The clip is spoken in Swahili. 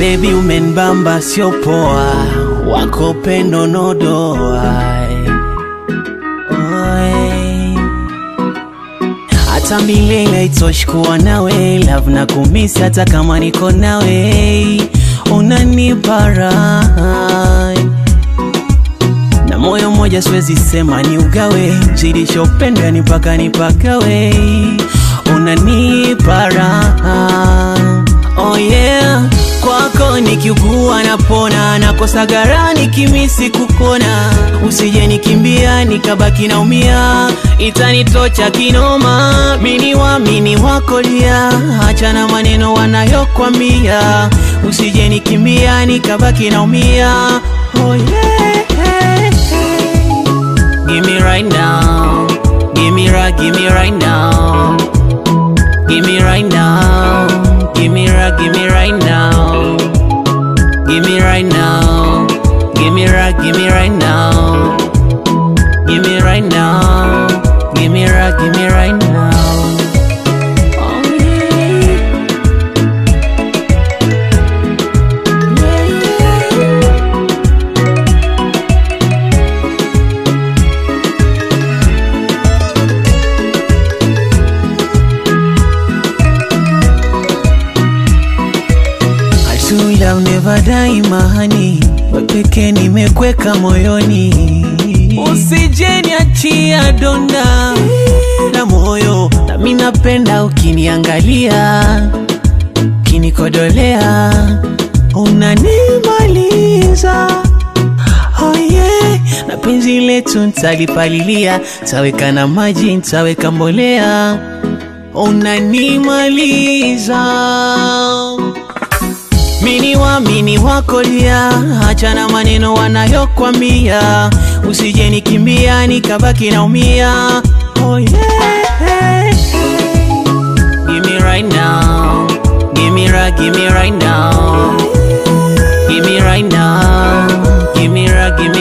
Baby umenbamba sio poa, wako pendo nodoa Oi. Hata milele haitoshi kuwa nawe, love na kumisi hata kama niko nawe, unanipa raha na moyo mmoja siwezi sema ni ugawe, zidishopenda ni mpaka nipagawe, unanipa raha oh yeah. Kwako nikiugua napona, nakosa gara nikimisi kukona, usije nikimbia nikabaki naumia, itanitocha kinoma, mini wamini wako lia, achana maneno wanayokwambia, usije nikimbia nikabaki naumia oh yeah. Give me right now. Give me right, give me right now. Give me right now. Give me right, give me right now. Give me right now. Give me right, give me right now. Give me right now. Give me right, give me right now. Oh yeah. Yeah, yeah. I truly love never die mahani, wepeke nimekweka moyoni, usije niachia donda la moyo, nami napenda ukiniangalia, ukinikodolea, unanimaliza Oh yeah, na penzi letu ntalipalilia, taweka na maji, ntaweka mbolea, unanimaliza mini wamini wakolia, achana maneno wanayokwambia, usije nikimbia nikabaki naumia. Oh yeah. Give me right now, give me right, give me right now, give me right now, give me right, give